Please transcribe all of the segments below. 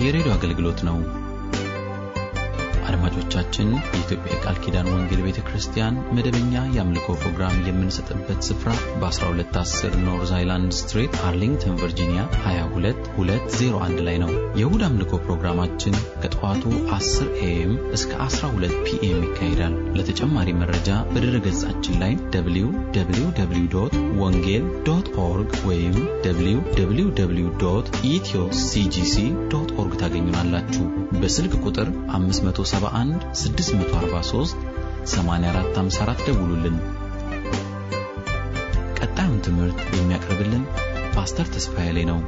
የሬዲዮ አገልግሎት ነው። አድማጮቻችን፣ የኢትዮጵያ የቃል ኪዳን ወንጌል ቤተ ክርስቲያን መደበኛ የአምልኮ ፕሮግራም የምንሰጥበት ስፍራ በ1210 ኖርዝ አይላንድ ስትሬት አርሊንግተን ቨርጂኒያ 22201 ላይ ነው። የእሁድ አምልኮ ፕሮግራማችን ከጠዋቱ 10 ኤኤም እስከ 12 ፒኤም ይካሄዳል። ለተጨማሪ መረጃ በድረ ገጻችን ላይ www ወንጌል ዶት ኦርግ ወይም www ኢትዮ ሲጂሲ ዶት ኦርግ ታገኙናላችሁ። በስልክ ቁጥር 571 643 8454 ደውሉልን። ቀጣዩን ትምህርት የሚያቀርብልን ፓስተር ተስፋዬ ላይ ነው።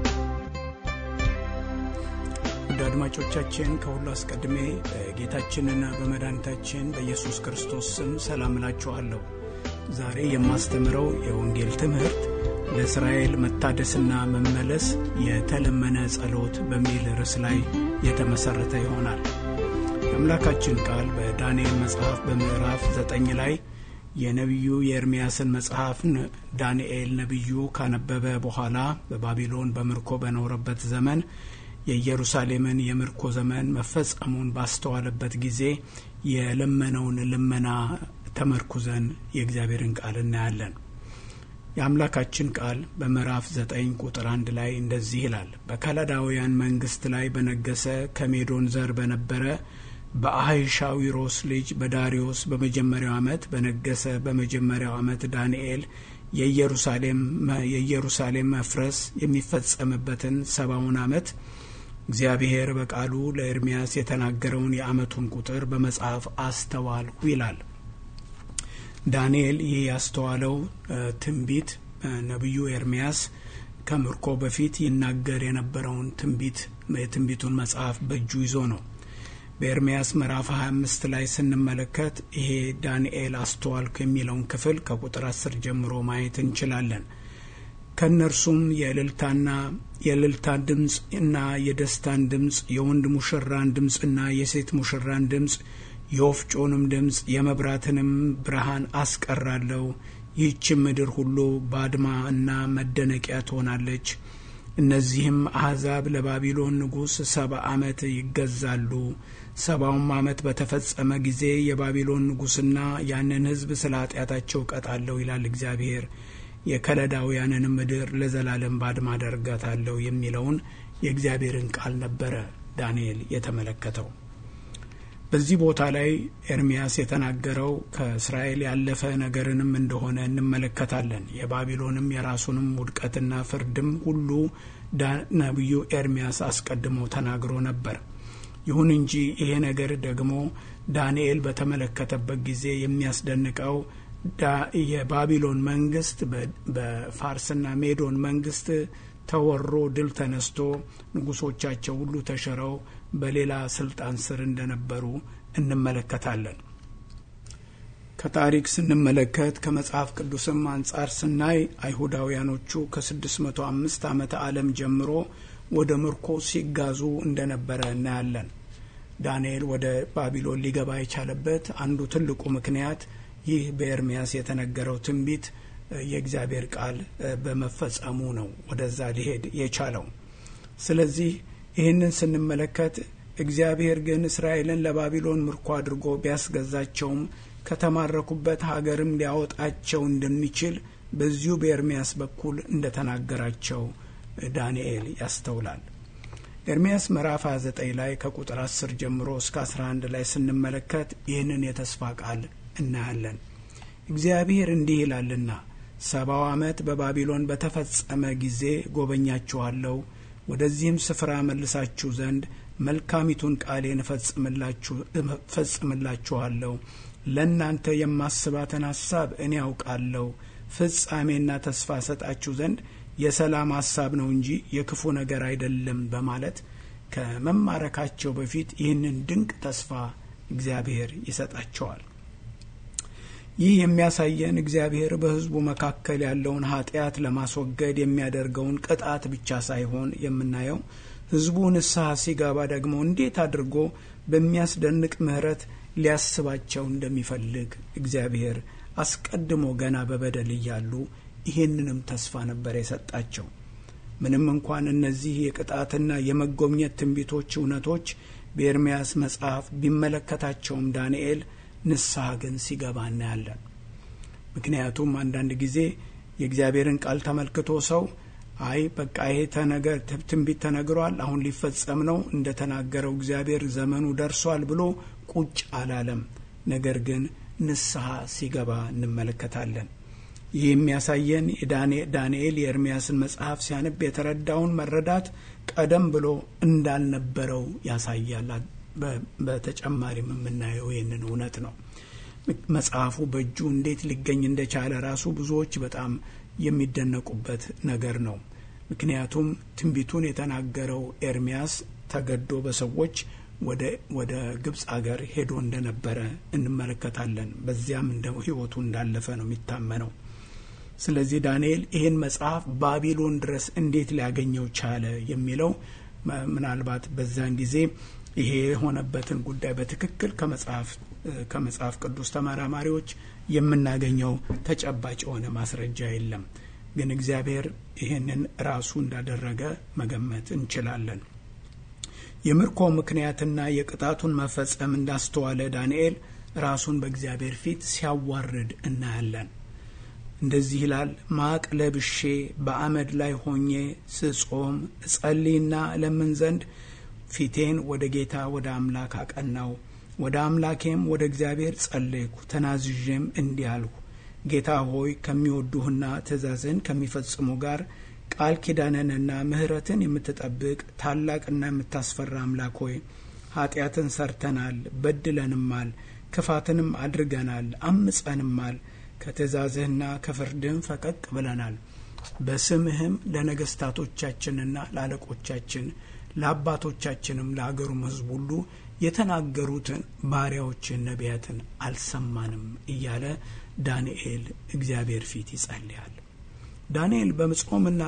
ውድ አድማጮቻችን ከሁሉ አስቀድሜ በጌታችንና በመድኃኒታችን በኢየሱስ ክርስቶስ ስም ሰላም እላችኋለሁ። ዛሬ የማስተምረው የወንጌል ትምህርት ለእስራኤል መታደስና መመለስ የተለመነ ጸሎት በሚል ርዕስ ላይ የተመሠረተ ይሆናል። የአምላካችን ቃል በዳንኤል መጽሐፍ በምዕራፍ ዘጠኝ ላይ የነቢዩ የኤርምያስን መጽሐፍ ዳንኤል ነቢዩ ካነበበ በኋላ በባቢሎን በምርኮ በኖረበት ዘመን የኢየሩሳሌምን የምርኮ ዘመን መፈጸሙን ባስተዋለበት ጊዜ የለመነውን ልመና ተመርኩዘን የእግዚአብሔርን ቃል እናያለን። የአምላካችን ቃል በምዕራፍ ዘጠኝ ቁጥር አንድ ላይ እንደዚህ ይላል። በከለዳውያን መንግስት ላይ በነገሰ ከሜዶን ዘር በነበረ በአህሻዊሮስ ልጅ በዳሪዮስ በመጀመሪያው ዓመት በነገሰ በመጀመሪያው ዓመት ዳንኤል የኢየሩሳሌም መፍረስ የሚፈጸምበትን ሰባውን ዓመት እግዚአብሔር በቃሉ ለኤርምያስ የተናገረውን የዓመቱን ቁጥር በመጽሐፍ አስተዋልሁ ይላል። ዳንኤል ይህ ያስተዋለው ትንቢት ነቢዩ ኤርምያስ ከምርኮ በፊት ይናገር የነበረውን ትንቢት የትንቢቱን መጽሐፍ በእጁ ይዞ ነው። በኤርምያስ ምዕራፍ 25 ላይ ስንመለከት ይሄ ዳንኤል አስተዋልኩ የሚለውን ክፍል ከቁጥር 10 ጀምሮ ማየት እንችላለን። ከእነርሱም የእልልታና የእልልታን ድምፅ እና የደስታን ድምፅ የወንድ ሙሽራን ድምፅና የሴት ሙሽራን ድምፅ የወፍጮንም ድምፅ የመብራትንም ብርሃን አስቀራለሁ። ይህችም ምድር ሁሉ ባድማ እና መደነቂያ ትሆናለች። እነዚህም አሕዛብ ለባቢሎን ንጉሥ ሰባ ዓመት ይገዛሉ። ሰባውም ዓመት በተፈጸመ ጊዜ የባቢሎን ንጉሥና ያንን ሕዝብ ስለ ኃጢአታቸው ቀጣለሁ ይላል እግዚአብሔር። የከለዳውያንን ምድር ለዘላለም ባድማ አደርጋታለሁ የሚለውን የእግዚአብሔርን ቃል ነበረ ዳንኤል የተመለከተው። በዚህ ቦታ ላይ ኤርሚያስ የተናገረው ከእስራኤል ያለፈ ነገርንም እንደሆነ እንመለከታለን። የባቢሎንም የራሱንም ውድቀትና ፍርድም ሁሉ ነቢዩ ኤርሚያስ አስቀድሞ ተናግሮ ነበር። ይሁን እንጂ ይሄ ነገር ደግሞ ዳንኤል በተመለከተበት ጊዜ የሚያስደንቀው የባቢሎን መንግስት በፋርስና ሜዶን መንግስት ተወሮ ድል ተነስቶ ንጉሶቻቸው ሁሉ ተሽረው በሌላ ስልጣን ስር እንደነበሩ እንመለከታለን። ከታሪክ ስንመለከት ከመጽሐፍ ቅዱስም አንጻር ስናይ አይሁዳውያኖቹ ከ605 ዓመተ ዓለም ጀምሮ ወደ ምርኮ ሲጋዙ እንደነበረ እናያለን። ዳንኤል ወደ ባቢሎን ሊገባ የቻለበት አንዱ ትልቁ ምክንያት ይህ በኤርምያስ የተነገረው ትንቢት የእግዚአብሔር ቃል በመፈጸሙ ነው ወደዛ ሊሄድ የቻለው። ስለዚህ ይህንን ስንመለከት እግዚአብሔር ግን እስራኤልን ለባቢሎን ምርኮ አድርጎ ቢያስገዛቸውም ከተማረኩበት ሀገርም ሊያወጣቸው እንደሚችል በዚሁ በኤርምያስ በኩል እንደተናገራቸው ዳንኤል ያስተውላል። ኤርምያስ ምዕራፍ 29 ላይ ከቁጥር 10 ጀምሮ እስከ 11 ላይ ስንመለከት ይህንን የተስፋ ቃል እናያለን። እግዚአብሔር እንዲህ ይላልና ሰባው ዓመት በባቢሎን በተፈጸመ ጊዜ ጎበኛችኋለሁ፣ ወደዚህም ስፍራ መልሳችሁ ዘንድ መልካሚቱን ቃሌን እፈጽምላችኋለሁ። ለእናንተ የማስባትን ሐሳብ እኔ ያውቃለሁ፣ ፍጻሜና ተስፋ ሰጣችሁ ዘንድ የሰላም ሐሳብ ነው እንጂ የክፉ ነገር አይደለም በማለት ከመማረካቸው በፊት ይህንን ድንቅ ተስፋ እግዚአብሔር ይሰጣቸዋል። ይህ የሚያሳየን እግዚአብሔር በሕዝቡ መካከል ያለውን ኃጢአት ለማስወገድ የሚያደርገውን ቅጣት ብቻ ሳይሆን የምናየው ሕዝቡ ንስሐ ሲገባ ደግሞ እንዴት አድርጎ በሚያስደንቅ ምሕረት ሊያስባቸው እንደሚፈልግ እግዚአብሔር አስቀድሞ ገና በበደል እያሉ ይህንንም ተስፋ ነበር የሰጣቸው። ምንም እንኳን እነዚህ የቅጣትና የመጎብኘት ትንቢቶች እውነቶች በኤርምያስ መጽሐፍ ቢመለከታቸውም ዳንኤል ንስሐ ግን ሲገባ እናያለን። ምክንያቱም አንዳንድ ጊዜ የእግዚአብሔርን ቃል ተመልክቶ ሰው አይ በቃ ይሄ ተነገር ትንቢት ተነግሯል፣ አሁን ሊፈጸም ነው፣ እንደ ተናገረው እግዚአብሔር ዘመኑ ደርሷል ብሎ ቁጭ አላለም። ነገር ግን ንስሐ ሲገባ እንመለከታለን። ይህ የሚያሳየን ዳንኤል የኤርምያስን መጽሐፍ ሲያነብ የተረዳውን መረዳት ቀደም ብሎ እንዳልነበረው ያሳያል። በተጨማሪም የምናየው ይህንን እውነት ነው። መጽሐፉ በእጁ እንዴት ሊገኝ እንደቻለ ራሱ ብዙዎች በጣም የሚደነቁበት ነገር ነው። ምክንያቱም ትንቢቱን የተናገረው ኤርምያስ ተገዶ በሰዎች ወደ ግብፅ አገር ሄዶ እንደነበረ እንመለከታለን። በዚያም እንደ ሕይወቱ እንዳለፈ ነው የሚታመነው። ስለዚህ ዳንኤል ይህን መጽሐፍ ባቢሎን ድረስ እንዴት ሊያገኘው ቻለ የሚለው ምናልባት በዛን ጊዜ ይሄ የሆነበትን ጉዳይ በትክክል ከመጽሐፍ ከመጽሐፍ ቅዱስ ተመራማሪዎች የምናገኘው ተጨባጭ የሆነ ማስረጃ የለም። ግን እግዚአብሔር ይህንን ራሱ እንዳደረገ መገመት እንችላለን። የምርኮ ምክንያትና የቅጣቱን መፈጸም እንዳስተዋለ ዳንኤል ራሱን በእግዚአብሔር ፊት ሲያዋርድ እናያለን። እንደዚህ ይላል። ማቅ ለብሼ በአመድ ላይ ሆኜ ስጾም እጸልይና እለምን ዘንድ ፊቴን ወደ ጌታ ወደ አምላክ አቀናው። ወደ አምላኬም ወደ እግዚአብሔር ጸለይኩ። ተናዝዤም እንዲህ አልሁ፣ ጌታ ሆይ ከሚወዱህና ትእዛዝህን ከሚፈጽሙ ጋር ቃል ኪዳንንና ምሕረትን የምትጠብቅ ታላቅና የምታስፈራ አምላክ ሆይ ኃጢአትን ሰርተናል፣ በድለንማል፣ ክፋትንም አድርገናል፣ አምጸንማል ከትእዛዝህና ከፍርድህም ፈቀቅ ብለናል። በስምህም ለነገስታቶቻችንና ለአለቆቻችን ለአባቶቻችንም ለአገሩም ሕዝብ ሁሉ የተናገሩትን ባሪያዎችን ነቢያትን አልሰማንም እያለ ዳንኤል እግዚአብሔር ፊት ይጸልያል። ዳንኤል በመጾምና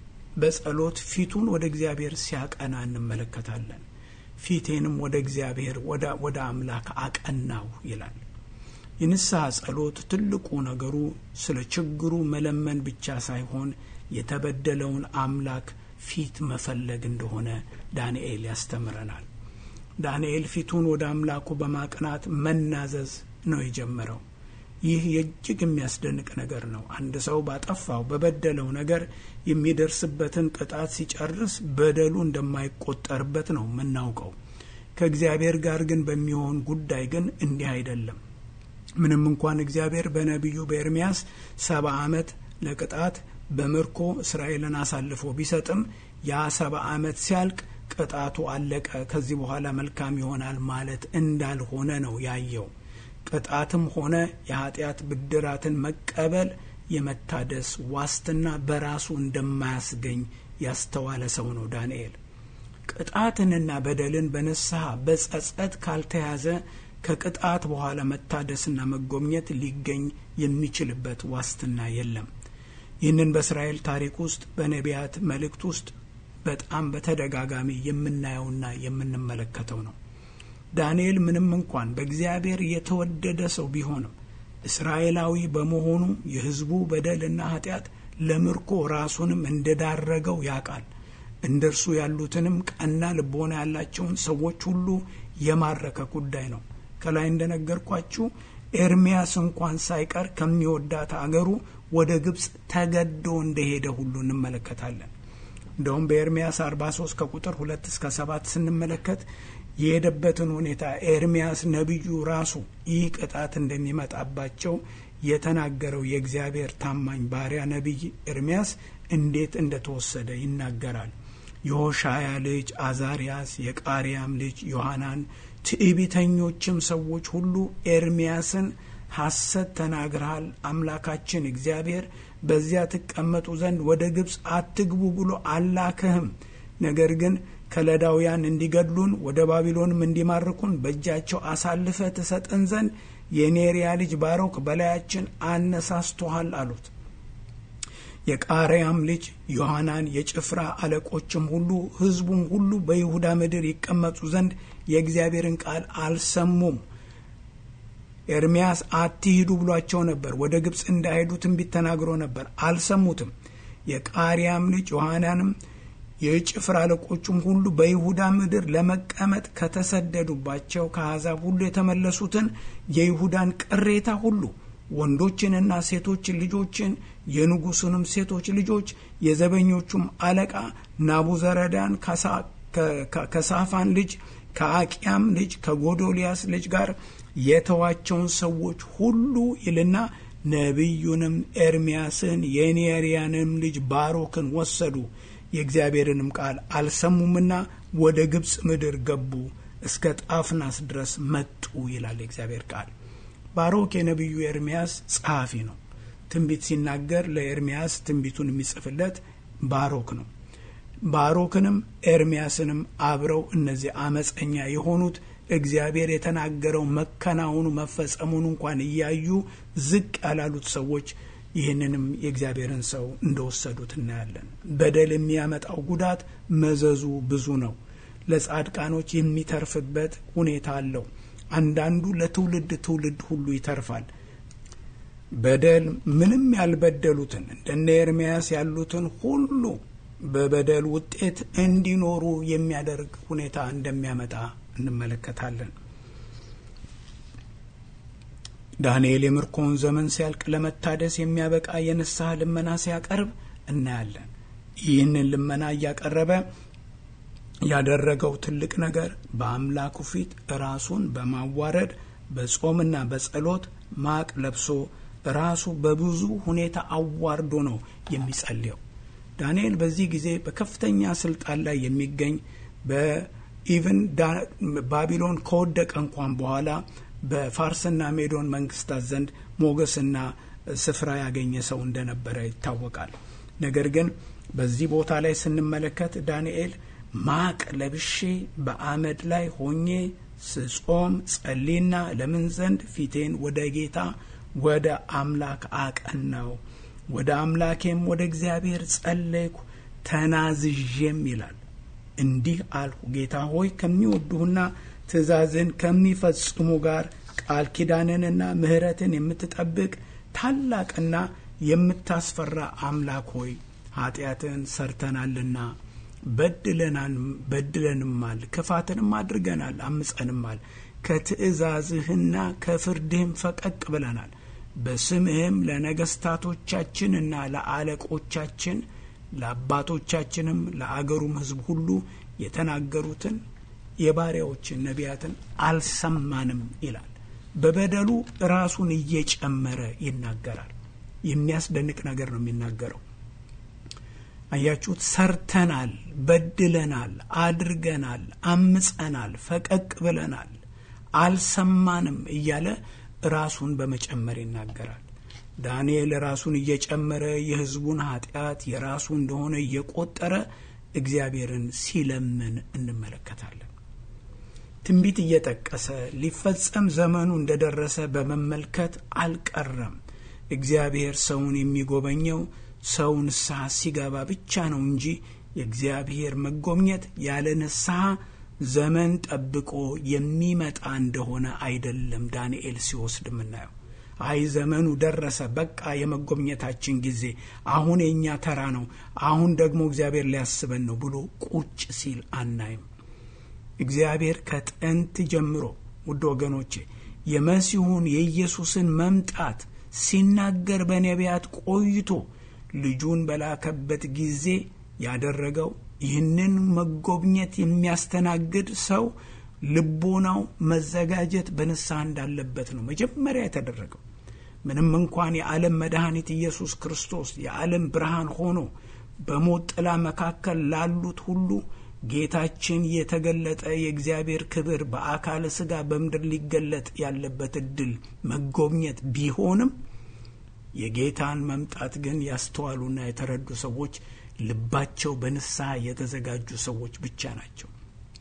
በጸሎት ፊቱን ወደ እግዚአብሔር ሲያቀና እንመለከታለን። ፊቴንም ወደ እግዚአብሔር ወደ አምላክ አቀናው ይላል። የንስሐ ጸሎት ትልቁ ነገሩ ስለ ችግሩ መለመን ብቻ ሳይሆን የተበደለውን አምላክ ፊት መፈለግ እንደሆነ ዳንኤል ያስተምረናል። ዳንኤል ፊቱን ወደ አምላኩ በማቅናት መናዘዝ ነው የጀመረው። ይህ የእጅግ የሚያስደንቅ ነገር ነው። አንድ ሰው ባጠፋው በበደለው ነገር የሚደርስበትን ቅጣት ሲጨርስ በደሉ እንደማይቆጠርበት ነው የምናውቀው። ከእግዚአብሔር ጋር ግን በሚሆን ጉዳይ ግን እንዲህ አይደለም። ምንም እንኳን እግዚአብሔር በነቢዩ በኤርምያስ ሰባ ዓመት ለቅጣት በምርኮ እስራኤልን አሳልፎ ቢሰጥም ያ ሰባ ዓመት ሲያልቅ ቅጣቱ አለቀ፣ ከዚህ በኋላ መልካም ይሆናል ማለት እንዳልሆነ ነው ያየው። ቅጣትም ሆነ የኃጢአት ብድራትን መቀበል የመታደስ ዋስትና በራሱ እንደማያስገኝ ያስተዋለ ሰው ነው ዳንኤል። ቅጣትንና በደልን በንስሐ በጸጸት ካልተያዘ ከቅጣት በኋላ መታደስና መጎብኘት ሊገኝ የሚችልበት ዋስትና የለም። ይህንን በእስራኤል ታሪክ ውስጥ በነቢያት መልእክት ውስጥ በጣም በተደጋጋሚ የምናየውና የምንመለከተው ነው። ዳንኤል ምንም እንኳን በእግዚአብሔር የተወደደ ሰው ቢሆንም እስራኤላዊ በመሆኑ የሕዝቡ በደልና ኃጢአት ለምርኮ ራሱንም እንደዳረገው ያውቃል። እንደ እርሱ ያሉትንም ቀና ልቦና ያላቸውን ሰዎች ሁሉ የማረከ ጉዳይ ነው። ከላይ እንደነገርኳችሁ ኤርሚያስ እንኳን ሳይቀር ከሚወዳት አገሩ ወደ ግብፅ ተገዶ እንደሄደ ሁሉ እንመለከታለን። እንደውም በኤርሚያስ 43 ከቁጥር ሁለት እስከ ሰባት ስንመለከት የሄደበትን ሁኔታ ኤርሚያስ ነቢዩ ራሱ ይህ ቅጣት እንደሚመጣባቸው የተናገረው የእግዚአብሔር ታማኝ ባሪያ ነቢይ ኤርሚያስ እንዴት እንደተወሰደ ይናገራል። የሆሻያ ልጅ አዛሪያስ፣ የቃሪያም ልጅ ዮሐናን፣ ትዕቢተኞችም ሰዎች ሁሉ ኤርሚያስን ሐሰት ተናግረሃል፣ አምላካችን እግዚአብሔር በዚያ ትቀመጡ ዘንድ ወደ ግብፅ አትግቡ ብሎ አላከህም። ነገር ግን ከለዳውያን እንዲገድሉን ወደ ባቢሎንም እንዲማርኩን በእጃቸው አሳልፈ ትሰጠን ዘንድ የኔሪያ ልጅ ባሮክ በላያችን አነሳስቶሃል አሉት። የቃሪያም ልጅ ዮሐናን የጭፍራ አለቆችም ሁሉ ሕዝቡም ሁሉ በይሁዳ ምድር ይቀመጡ ዘንድ የእግዚአብሔርን ቃል አልሰሙም። ኤርሚያስ አትሂዱ ብሏቸው ነበር። ወደ ግብፅ እንዳይሄዱ ትንቢት ተናግሮ ነበር። አልሰሙትም። የቃሪያም ልጅ ዮሐናንም የጭፍራ አለቆቹም ሁሉ በይሁዳ ምድር ለመቀመጥ ከተሰደዱባቸው ከአሕዛብ ሁሉ የተመለሱትን የይሁዳን ቅሬታ ሁሉ ወንዶችንና ሴቶችን ልጆችን የንጉሱንም ሴቶች ልጆች የዘበኞቹም አለቃ ናቡዘረዳን ከሳፋን ልጅ ከአቂያም ልጅ ከጎዶልያስ ልጅ ጋር የተዋቸውን ሰዎች ሁሉ ይልና ነቢዩንም ኤርምያስን የኔርያንም ልጅ ባሮክን ወሰዱ። የእግዚአብሔርንም ቃል አልሰሙምና ወደ ግብፅ ምድር ገቡ፣ እስከ ጣፍናስ ድረስ መጡ ይላል የእግዚአብሔር ቃል። ባሮክ የነቢዩ ኤርምያስ ጸሐፊ ነው። ትንቢት ሲናገር ለኤርምያስ ትንቢቱን የሚጽፍለት ባሮክ ነው። ባሮክንም ኤርምያስንም አብረው እነዚህ አመፀኛ የሆኑት እግዚአብሔር የተናገረው መከናወኑ መፈጸሙን እንኳን እያዩ ዝቅ ያላሉት ሰዎች ይህንንም የእግዚአብሔርን ሰው እንደወሰዱት እናያለን። በደል የሚያመጣው ጉዳት መዘዙ ብዙ ነው። ለጻድቃኖች የሚተርፍበት ሁኔታ አለው። አንዳንዱ ለትውልድ ትውልድ ሁሉ ይተርፋል። በደል ምንም ያልበደሉትን እንደነ ኤርምያስ ያሉትን ሁሉ በበደል ውጤት እንዲኖሩ የሚያደርግ ሁኔታ እንደሚያመጣ እንመለከታለን። ዳንኤል የምርኮውን ዘመን ሲያልቅ ለመታደስ የሚያበቃ የንስሐ ልመና ሲያቀርብ እናያለን። ይህንን ልመና እያቀረበ ያደረገው ትልቅ ነገር በአምላኩ ፊት ራሱን በማዋረድ በጾምና በጸሎት ማቅ ለብሶ ራሱ በብዙ ሁኔታ አዋርዶ ነው የሚጸልየው። ዳንኤል በዚህ ጊዜ በከፍተኛ ስልጣን ላይ የሚገኝ በኢቭን ባቢሎን ከወደቀ እንኳን በኋላ በፋርስና ሜዶን መንግስታት ዘንድ ሞገስና ስፍራ ያገኘ ሰው እንደነበረ ይታወቃል። ነገር ግን በዚህ ቦታ ላይ ስንመለከት ዳንኤል ማቅ ለብሼ በአመድ ላይ ሆኜ ስጾም ጸሊና ለምን ዘንድ ፊቴን ወደ ጌታ ወደ አምላክ አቀናው፣ ወደ አምላኬም ወደ እግዚአብሔር ጸለይኩ ተናዝዤም ይላል። እንዲህ አልሁ፣ ጌታ ሆይ ከሚወዱህና ትእዛዝን ከሚፈጽሙ ጋር ቃል ኪዳንንና ምሕረትን የምትጠብቅ ታላቅና የምታስፈራ አምላክ ሆይ ኃጢአትን ሰርተናልና በድለንማል፣ ክፋትንም አድርገናል፣ አምጸንማል። ከትእዛዝህና ከፍርድህም ፈቀቅ ብለናል። በስምህም ለነገስታቶቻችንና ለአለቆቻችን ለአባቶቻችንም ለአገሩም ሕዝብ ሁሉ የተናገሩትን የባሪያዎችን ነቢያትን አልሰማንም ይላል። በበደሉ ራሱን እየጨመረ ይናገራል። የሚያስደንቅ ነገር ነው የሚናገረው። አያችሁት? ሰርተናል፣ በድለናል፣ አድርገናል፣ አምጸናል፣ ፈቀቅ ብለናል፣ አልሰማንም እያለ ራሱን በመጨመር ይናገራል። ዳንኤል ራሱን እየጨመረ የሕዝቡን ኃጢአት የራሱ እንደሆነ እየቆጠረ እግዚአብሔርን ሲለምን እንመለከታለን። ትንቢት እየጠቀሰ ሊፈጸም ዘመኑ እንደደረሰ በመመልከት አልቀረም። እግዚአብሔር ሰውን የሚጎበኘው ሰው ንስሐ ሲገባ ብቻ ነው እንጂ የእግዚአብሔር መጎብኘት ያለ ንስሐ ዘመን ጠብቆ የሚመጣ እንደሆነ አይደለም። ዳንኤል ሲወስድ የምናየው አይ ዘመኑ ደረሰ፣ በቃ የመጎብኘታችን ጊዜ አሁን የእኛ ተራ ነው፣ አሁን ደግሞ እግዚአብሔር ሊያስበን ነው ብሎ ቁጭ ሲል አናይም። እግዚአብሔር ከጥንት ጀምሮ ውድ ወገኖቼ የመሲሁን የኢየሱስን መምጣት ሲናገር በነቢያት ቆይቶ ልጁን በላከበት ጊዜ ያደረገው ይህንን መጎብኘት የሚያስተናግድ ሰው ልቦናው መዘጋጀት በንስሐ እንዳለበት ነው መጀመሪያ የተደረገው። ምንም እንኳን የዓለም መድኃኒት ኢየሱስ ክርስቶስ የዓለም ብርሃን ሆኖ በሞት ጥላ መካከል ላሉት ሁሉ ጌታችን የተገለጠ የእግዚአብሔር ክብር በአካለ ሥጋ በምድር ሊገለጥ ያለበት እድል መጎብኘት ቢሆንም የጌታን መምጣት ግን ያስተዋሉና የተረዱ ሰዎች ልባቸው በንስሐ የተዘጋጁ ሰዎች ብቻ ናቸው።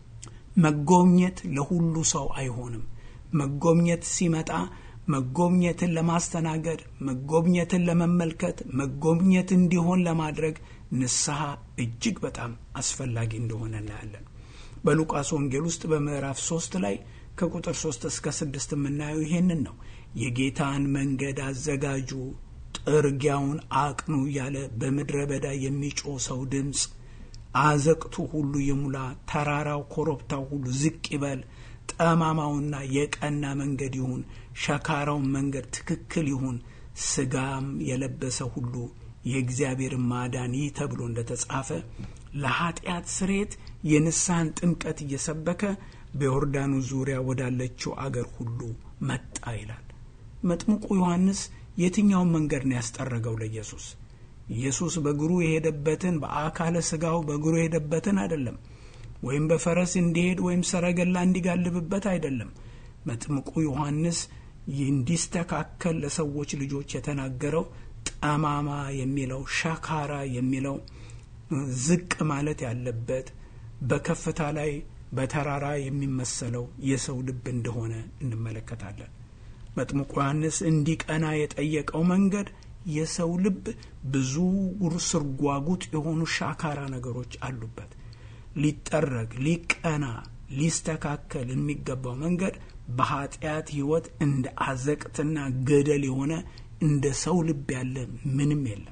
መጎብኘት ለሁሉ ሰው አይሆንም። መጎብኘት ሲመጣ መጎብኘትን ለማስተናገድ፣ መጎብኘትን ለመመልከት፣ መጎብኘት እንዲሆን ለማድረግ ንስሐ እጅግ በጣም አስፈላጊ እንደሆነ እናያለን። በሉቃስ ወንጌል ውስጥ በምዕራፍ ሶስት ላይ ከቁጥር ሶስት እስከ ስድስት የምናየው ይሄንን ነው። የጌታን መንገድ አዘጋጁ፣ ጥርጊያውን አቅኑ እያለ በምድረ በዳ የሚጮህ ሰው ድምፅ አዘቅቱ ሁሉ ይሙላ፣ ተራራው ኮረብታው ሁሉ ዝቅ ይበል፣ ጠማማውና የቀና መንገድ ይሁን፣ ሸካራውን መንገድ ትክክል ይሁን፣ ስጋም የለበሰ ሁሉ የእግዚአብሔርን ማዳን ይህ ተብሎ እንደተጻፈ ለኃጢአት ስሬት የንስሐን ጥምቀት እየሰበከ በዮርዳኑ ዙሪያ ወዳለችው አገር ሁሉ መጣ ይላል። መጥምቁ ዮሐንስ የትኛውን መንገድ ነው ያስጠረገው ለኢየሱስ? ኢየሱስ በእግሩ የሄደበትን በአካለ ስጋው በእግሩ የሄደበትን አይደለም። ወይም በፈረስ እንዲሄድ ወይም ሰረገላ እንዲጋልብበት አይደለም። መጥምቁ ዮሐንስ እንዲስተካከል ለሰዎች ልጆች የተናገረው ጠማማ የሚለው ሻካራ የሚለው ዝቅ ማለት ያለበት በከፍታ ላይ በተራራ የሚመሰለው የሰው ልብ እንደሆነ እንመለከታለን። መጥምቁ ዮሐንስ እንዲቀና የጠየቀው መንገድ የሰው ልብ ብዙ ስርጓጉጥ የሆኑ ሻካራ ነገሮች አሉበት። ሊጠረግ፣ ሊቀና፣ ሊስተካከል የሚገባው መንገድ በኃጢአት ሕይወት እንደ አዘቅትና ገደል የሆነ እንደ ሰው ልብ ያለ ምንም የለም።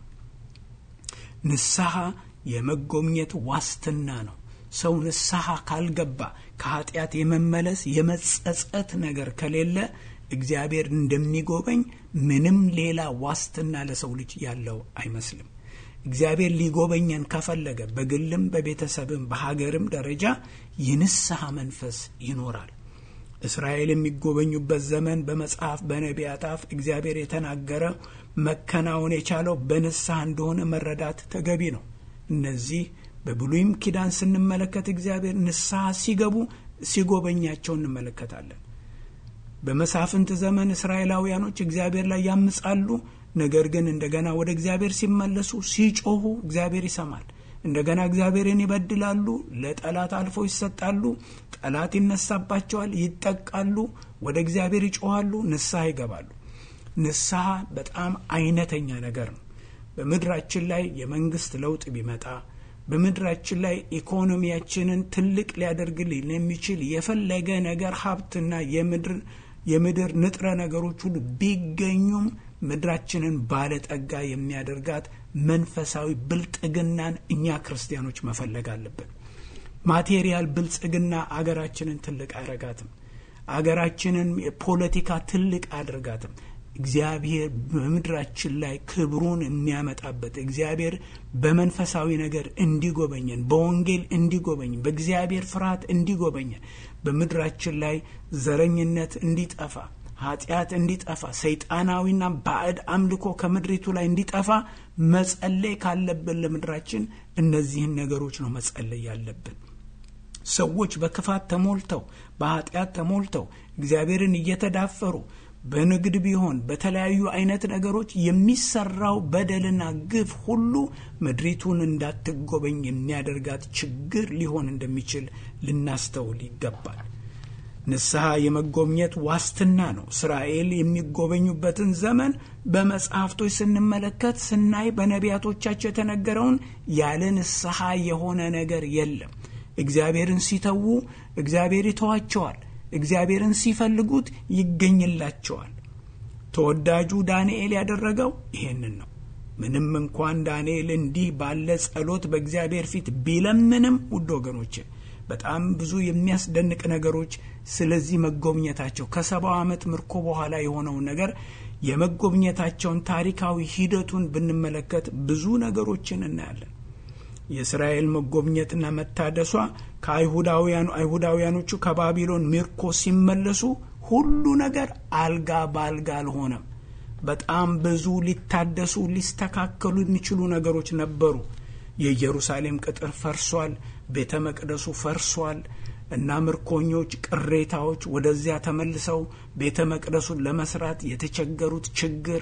ንስሐ የመጎብኘት ዋስትና ነው። ሰው ንስሐ ካልገባ ከኃጢአት የመመለስ የመጸጸት ነገር ከሌለ እግዚአብሔር እንደሚጎበኝ ምንም ሌላ ዋስትና ለሰው ልጅ ያለው አይመስልም። እግዚአብሔር ሊጎበኘን ከፈለገ በግልም በቤተሰብም በሀገርም ደረጃ የንስሐ መንፈስ ይኖራል። እስራኤል የሚጎበኙበት ዘመን በመጽሐፍ በነቢያት አፍ እግዚአብሔር የተናገረ መከናወን የቻለው በንስሐ እንደሆነ መረዳት ተገቢ ነው። እነዚህ በብሉይም ኪዳን ስንመለከት እግዚአብሔር ንስሐ ሲገቡ ሲጎበኛቸው እንመለከታለን። በመሳፍንት ዘመን እስራኤላውያኖች እግዚአብሔር ላይ ያምጻሉ። ነገር ግን እንደገና ወደ እግዚአብሔር ሲመለሱ ሲጮሁ እግዚአብሔር ይሰማል። እንደገና እግዚአብሔርን ይበድላሉ፣ ለጠላት አልፎ ይሰጣሉ፣ ጠላት ይነሳባቸዋል፣ ይጠቃሉ፣ ወደ እግዚአብሔር ይጮኋሉ፣ ንስሐ ይገባሉ። ንስሐ በጣም አይነተኛ ነገር ነው። በምድራችን ላይ የመንግስት ለውጥ ቢመጣ በምድራችን ላይ ኢኮኖሚያችንን ትልቅ ሊያደርግልን የሚችል የፈለገ ነገር ሀብትና የምድር ንጥረ ነገሮች ሁሉ ቢገኙም ምድራችንን ባለጠጋ የሚያደርጋት መንፈሳዊ ብልጥግናን እኛ ክርስቲያኖች መፈለግ አለብን። ማቴሪያል ብልጽግና አገራችንን ትልቅ አያረጋትም። አገራችንን የፖለቲካ ትልቅ አያደርጋትም። እግዚአብሔር በምድራችን ላይ ክብሩን የሚያመጣበት እግዚአብሔር በመንፈሳዊ ነገር እንዲጎበኘን፣ በወንጌል እንዲጎበኘን፣ በእግዚአብሔር ፍርሃት እንዲጎበኘን፣ በምድራችን ላይ ዘረኝነት እንዲጠፋ፣ ኃጢአት እንዲጠፋ፣ ሰይጣናዊና ባዕድ አምልኮ ከምድሪቱ ላይ እንዲጠፋ መጸለይ ካለብን ለምድራችን እነዚህን ነገሮች ነው መጸለይ ያለብን። ሰዎች በክፋት ተሞልተው በኃጢአት ተሞልተው እግዚአብሔርን እየተዳፈሩ በንግድ ቢሆን በተለያዩ አይነት ነገሮች የሚሰራው በደልና ግፍ ሁሉ ምድሪቱን እንዳትጎበኝ የሚያደርጋት ችግር ሊሆን እንደሚችል ልናስተውል ይገባል። ንስሐ የመጎብኘት ዋስትና ነው። እስራኤል የሚጎበኙበትን ዘመን በመጽሐፍቶች ስንመለከት ስናይ በነቢያቶቻቸው የተነገረውን ያለ ንስሐ የሆነ ነገር የለም። እግዚአብሔርን ሲተዉ እግዚአብሔር ይተዋቸዋል። እግዚአብሔርን ሲፈልጉት ይገኝላቸዋል። ተወዳጁ ዳንኤል ያደረገው ይሄንን ነው። ምንም እንኳን ዳንኤል እንዲህ ባለ ጸሎት በእግዚአብሔር ፊት ቢለምንም፣ ውድ ወገኖች በጣም ብዙ የሚያስደንቅ ነገሮች ስለዚህ መጎብኘታቸው ከሰባው ዓመት ምርኮ በኋላ የሆነውን ነገር የመጎብኘታቸውን ታሪካዊ ሂደቱን ብንመለከት ብዙ ነገሮችን እናያለን። የእስራኤል መጎብኘትና መታደሷ ከአይሁዳውያኑ አይሁዳውያኖቹ ከባቢሎን ምርኮ ሲመለሱ ሁሉ ነገር አልጋ በአልጋ አልሆነም። በጣም ብዙ ሊታደሱ ሊስተካከሉ የሚችሉ ነገሮች ነበሩ። የኢየሩሳሌም ቅጥር ፈርሷል። ቤተ መቅደሱ ፈርሷል እና ምርኮኞች ቅሬታዎች ወደዚያ ተመልሰው ቤተ መቅደሱን ለመስራት የተቸገሩት ችግር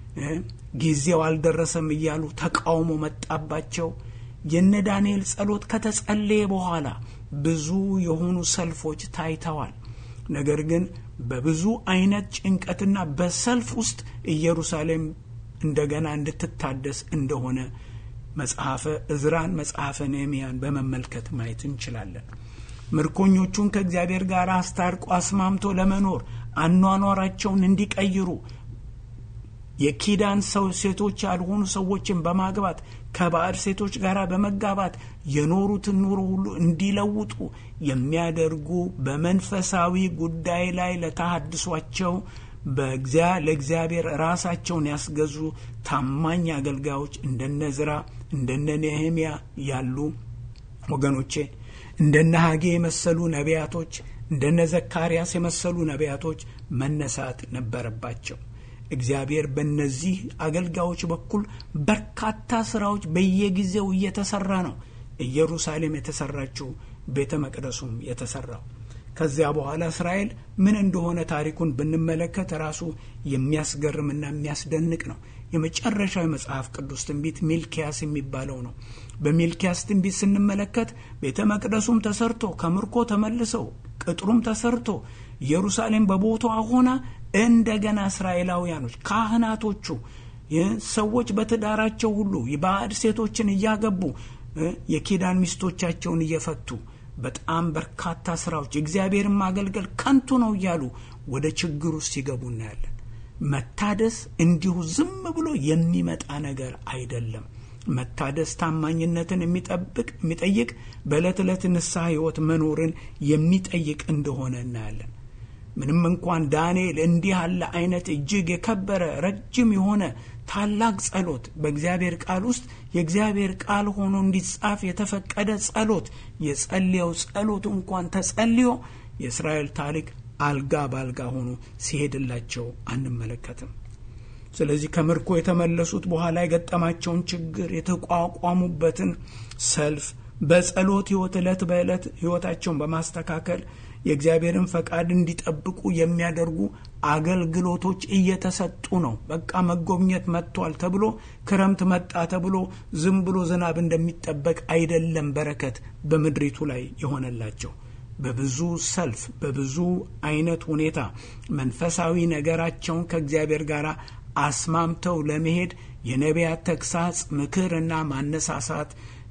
ጊዜው አልደረሰም እያሉ ተቃውሞ መጣባቸው። የነ ዳንኤል ጸሎት ከተጸለየ በኋላ ብዙ የሆኑ ሰልፎች ታይተዋል። ነገር ግን በብዙ አይነት ጭንቀትና በሰልፍ ውስጥ ኢየሩሳሌም እንደገና እንድትታደስ እንደሆነ መጽሐፈ እዝራን፣ መጽሐፈ ነህምያን በመመልከት ማየት እንችላለን። ምርኮኞቹን ከእግዚአብሔር ጋር አስታርቆ አስማምቶ ለመኖር አኗኗራቸውን እንዲቀይሩ የኪዳን ሰው ሴቶች ያልሆኑ ሰዎችን በማግባት ከባዕድ ሴቶች ጋር በመጋባት የኖሩትን ኑሮ ሁሉ እንዲለውጡ የሚያደርጉ በመንፈሳዊ ጉዳይ ላይ ለተሃድሷቸው ለእግዚአብሔር ራሳቸውን ያስገዙ ታማኝ አገልጋዮች እንደነ ዝራ እንደነ ነህምያ ያሉ ወገኖቼ እንደነ ሀጌ የመሰሉ ነቢያቶች እንደነ ዘካርያስ የመሰሉ ነቢያቶች መነሳት ነበረባቸው። እግዚአብሔር በእነዚህ አገልጋዮች በኩል በርካታ ስራዎች በየጊዜው እየተሰራ ነው። ኢየሩሳሌም የተሰራችው ቤተ መቅደሱም የተሰራው ከዚያ በኋላ እስራኤል ምን እንደሆነ ታሪኩን ብንመለከት ራሱ የሚያስገርምና የሚያስደንቅ ነው። የመጨረሻው የመጽሐፍ ቅዱስ ትንቢት ሚልኪያስ የሚባለው ነው። በሚልኪያስ ትንቢት ስንመለከት ቤተ መቅደሱም ተሰርቶ ከምርኮ ተመልሰው ቅጥሩም ተሰርቶ ኢየሩሳሌም በቦታዋ ሆና እንደገና እስራኤላውያኖች ካህናቶቹ ሰዎች በትዳራቸው ሁሉ ባዕድ ሴቶችን እያገቡ የኪዳን ሚስቶቻቸውን እየፈቱ በጣም በርካታ ስራዎች እግዚአብሔርን ማገልገል ከንቱ ነው እያሉ ወደ ችግር ውስጥ ሲገቡ እናያለን። መታደስ እንዲሁ ዝም ብሎ የሚመጣ ነገር አይደለም። መታደስ ታማኝነትን የሚጠብቅ የሚጠይቅ በዕለት ዕለት ንስሐ ሕይወት መኖርን የሚጠይቅ እንደሆነ እናያለን። ምንም እንኳን ዳንኤል እንዲህ ያለ አይነት እጅግ የከበረ ረጅም የሆነ ታላቅ ጸሎት በእግዚአብሔር ቃል ውስጥ የእግዚአብሔር ቃል ሆኖ እንዲጻፍ የተፈቀደ ጸሎት የጸለየው ጸሎት እንኳን ተጸልዮ የእስራኤል ታሪክ አልጋ በአልጋ ሆኖ ሲሄድላቸው አንመለከትም። ስለዚህ ከምርኮ የተመለሱት በኋላ የገጠማቸውን ችግር የተቋቋሙበትን ሰልፍ በጸሎት ሕይወት ዕለት በዕለት ሕይወታቸውን በማስተካከል የእግዚአብሔርን ፈቃድ እንዲጠብቁ የሚያደርጉ አገልግሎቶች እየተሰጡ ነው። በቃ መጎብኘት መጥቷል ተብሎ ክረምት መጣ ተብሎ ዝም ብሎ ዝናብ እንደሚጠበቅ አይደለም። በረከት በምድሪቱ ላይ የሆነላቸው በብዙ ሰልፍ በብዙ አይነት ሁኔታ መንፈሳዊ ነገራቸውን ከእግዚአብሔር ጋር አስማምተው ለመሄድ የነቢያት ተግሳጽ፣ ምክርና ማነሳሳት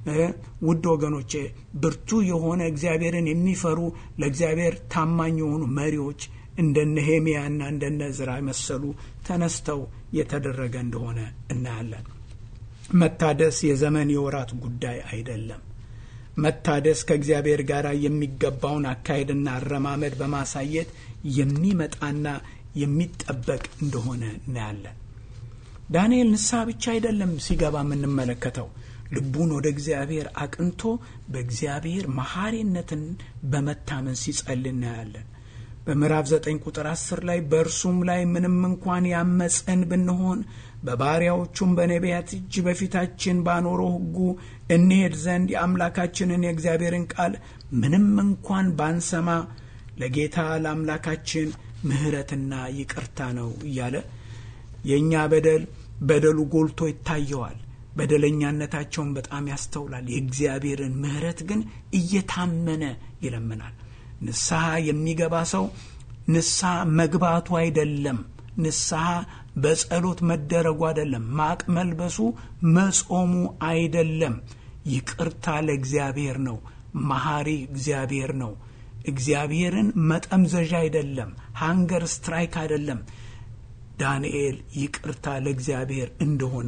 ውድ ወገኖቼ ብርቱ የሆነ እግዚአብሔርን የሚፈሩ ለእግዚአብሔር ታማኝ የሆኑ መሪዎች እንደነ ኔሄምያና እንደነ ዕዝራ መሰሉ ተነስተው የተደረገ እንደሆነ እናያለን። መታደስ የዘመን የወራት ጉዳይ አይደለም። መታደስ ከእግዚአብሔር ጋር የሚገባውን አካሄድና አረማመድ በማሳየት የሚመጣና የሚጠበቅ እንደሆነ እናያለን። ዳንኤል ንስሐ ብቻ አይደለም ሲገባ የምንመለከተው ልቡን ወደ እግዚአብሔር አቅንቶ በእግዚአብሔር መሐሪነትን በመታመን ሲጸል እናያለን። በምዕራፍ ዘጠኝ ቁጥር አስር ላይ በእርሱም ላይ ምንም እንኳን ያመፅን ብንሆን በባሪያዎቹም በነቢያት እጅ በፊታችን ባኖረው ሕጉ እንሄድ ዘንድ የአምላካችንን የእግዚአብሔርን ቃል ምንም እንኳን ባንሰማ ለጌታ ለአምላካችን ምሕረትና ይቅርታ ነው እያለ የእኛ በደል በደሉ ጎልቶ ይታየዋል። በደለኛነታቸውን በጣም ያስተውላል። የእግዚአብሔርን ምሕረት ግን እየታመነ ይለምናል። ንስሐ የሚገባ ሰው ንስሐ መግባቱ አይደለም፣ ንስሐ በጸሎት መደረጉ አይደለም፣ ማቅ መልበሱ መጾሙ አይደለም። ይቅርታ ለእግዚአብሔር ነው። መሐሪ እግዚአብሔር ነው። እግዚአብሔርን መጠምዘዣ አይደለም፣ ሃንገር ስትራይክ አይደለም። ዳንኤል ይቅርታ ለእግዚአብሔር እንደሆነ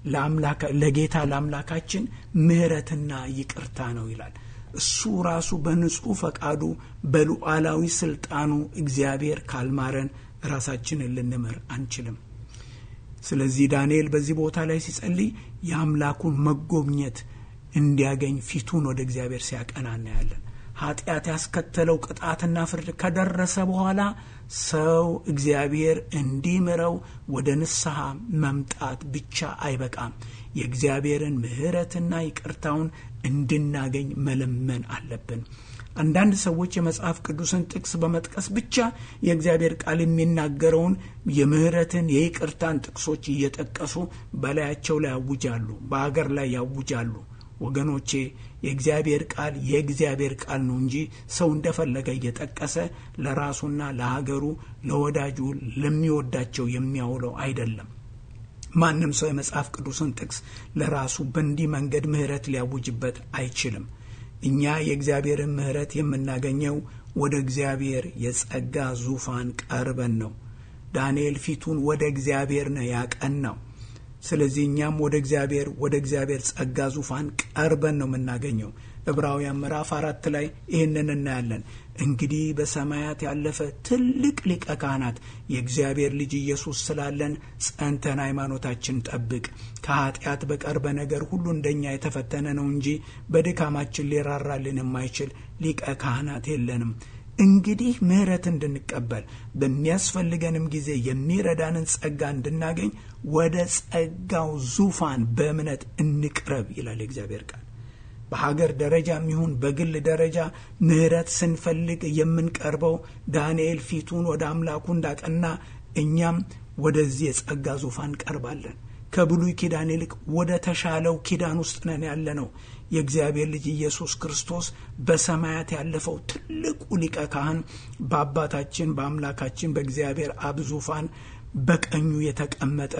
ለጌታ ለአምላካችን ምሕረትና ይቅርታ ነው ይላል። እሱ ራሱ በንጹሕ ፈቃዱ በሉዓላዊ ስልጣኑ እግዚአብሔር ካልማረን ራሳችንን ልንምር አንችልም። ስለዚህ ዳንኤል በዚህ ቦታ ላይ ሲጸልይ የአምላኩን መጎብኘት እንዲያገኝ ፊቱን ወደ እግዚአብሔር ሲያቀና እናያለን። ኃጢአት ያስከተለው ቅጣትና ፍርድ ከደረሰ በኋላ ሰው እግዚአብሔር እንዲምረው ወደ ንስሐ መምጣት ብቻ አይበቃም። የእግዚአብሔርን ምሕረትና ይቅርታውን እንድናገኝ መለመን አለብን። አንዳንድ ሰዎች የመጽሐፍ ቅዱስን ጥቅስ በመጥቀስ ብቻ የእግዚአብሔር ቃል የሚናገረውን የምሕረትን የይቅርታን ጥቅሶች እየጠቀሱ በላያቸው ላይ ያውጃሉ፣ በአገር ላይ ያውጃሉ። ወገኖቼ የእግዚአብሔር ቃል የእግዚአብሔር ቃል ነው እንጂ ሰው እንደፈለገ እየጠቀሰ ለራሱና ለሀገሩ፣ ለወዳጁ፣ ለሚወዳቸው የሚያውለው አይደለም። ማንም ሰው የመጽሐፍ ቅዱስን ጥቅስ ለራሱ በእንዲህ መንገድ ምሕረት ሊያውጅበት አይችልም። እኛ የእግዚአብሔርን ምሕረት የምናገኘው ወደ እግዚአብሔር የጸጋ ዙፋን ቀርበን ነው። ዳንኤል ፊቱን ወደ እግዚአብሔር ነው ያቀናው። ስለዚህ እኛም ወደ እግዚአብሔር ወደ እግዚአብሔር ጸጋ ዙፋን ቀርበን ነው የምናገኘው። ዕብራውያን ምዕራፍ አራት ላይ ይህንን እናያለን። እንግዲህ በሰማያት ያለፈ ትልቅ ሊቀ ካህናት የእግዚአብሔር ልጅ ኢየሱስ ስላለን ጸንተን ሃይማኖታችን ጠብቅ። ከኃጢአት በቀር በነገር ሁሉ እንደኛ የተፈተነ ነው እንጂ በድካማችን ሊራራልን የማይችል ሊቀ ካህናት የለንም። እንግዲህ ምሕረት እንድንቀበል በሚያስፈልገንም ጊዜ የሚረዳንን ጸጋ እንድናገኝ ወደ ጸጋው ዙፋን በእምነት እንቅረብ ይላል የእግዚአብሔር ቃል። በሀገር ደረጃም ይሁን በግል ደረጃ ምሕረት ስንፈልግ የምንቀርበው ዳንኤል ፊቱን ወደ አምላኩ እንዳቀና እኛም ወደዚህ የጸጋ ዙፋን እንቀርባለን። ከብሉይ ኪዳን ይልቅ ወደ ተሻለው ኪዳን ውስጥ ነን ያለ ነው። የእግዚአብሔር ልጅ ኢየሱስ ክርስቶስ በሰማያት ያለፈው ትልቁ ሊቀ ካህን በአባታችን በአምላካችን በእግዚአብሔር አብ ዙፋን በቀኙ የተቀመጠ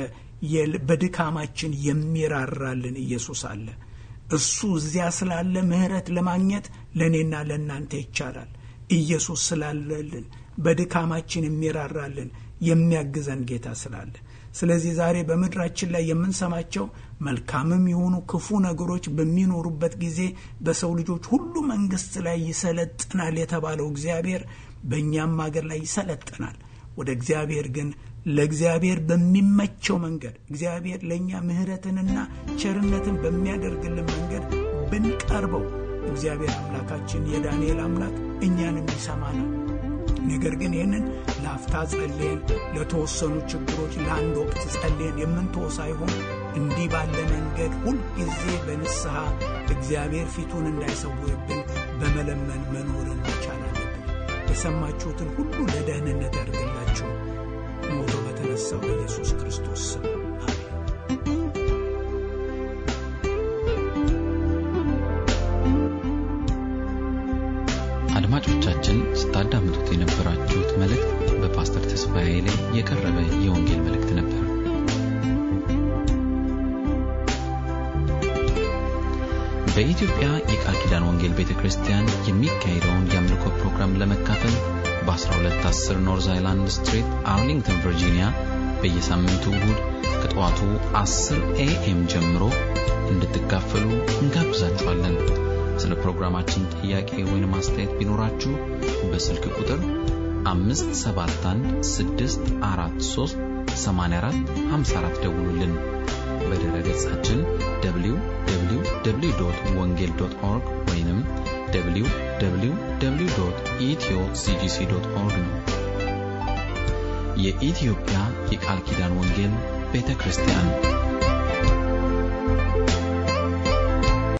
በድካማችን የሚራራልን ኢየሱስ አለ። እሱ እዚያ ስላለ ምሕረት ለማግኘት ለእኔና ለእናንተ ይቻላል። ኢየሱስ ስላለልን በድካማችን የሚራራልን የሚያግዘን ጌታ ስላለ ስለዚህ ዛሬ በምድራችን ላይ የምንሰማቸው መልካምም የሆኑ ክፉ ነገሮች በሚኖሩበት ጊዜ በሰው ልጆች ሁሉ መንግስት ላይ ይሰለጥናል የተባለው እግዚአብሔር በእኛም ሀገር ላይ ይሰለጥናል። ወደ እግዚአብሔር ግን ለእግዚአብሔር በሚመቸው መንገድ እግዚአብሔር ለእኛ ምሕረትንና ቸርነትን በሚያደርግልን መንገድ ብንቀርበው እግዚአብሔር አምላካችን የዳንኤል አምላክ እኛንም ይሰማናል። ነገር ግን ይህንን ለአፍታ ጸልየን ለተወሰኑ ችግሮች ለአንድ ወቅት ጸልየን የምንተወ ሳይሆን እንዲህ ባለ መንገድ ሁልጊዜ በንስሐ እግዚአብሔር ፊቱን እንዳይሰውርብን በመለመን መኖርን መቻል አለብን። የሰማችሁትን ሁሉ ለደህንነት ያድርግላችሁ። ሞቶ በተነሳው በኢየሱስ ክርስቶስ ስም አሜን። አድማጮቻችን ስታዳምጡት የነበራችሁት መልእክት በፓስተር ተስፋዬ ላይ የቀረበ የወንጌል መልእክት ነበር። በኢትዮጵያ የቃል ኪዳን ወንጌል ቤተ ክርስቲያን የሚካሄደውን የአምልኮ ፕሮግራም ለመካፈል በ1210 ኖርዝ አይላንድ ስትሪት አርሊንግተን ቨርጂኒያ በየሳምንቱ እሁድ ከጠዋቱ 10 ኤኤም ጀምሮ እንድትካፈሉ እንጋብዛችኋለን። ስለ ፕሮግራማችን ጥያቄ ወይም አስተያየት ቢኖራችሁ በስልክ ቁጥር 571 ደውሉልን። በድረ ገጻችን www ወንጌል ኦርግ ወይም www ኢትዮ ሲጂሲ ኦርግ ነው። የኢትዮጵያ የቃል ኪዳን ወንጌል ቤተ ክርስቲያን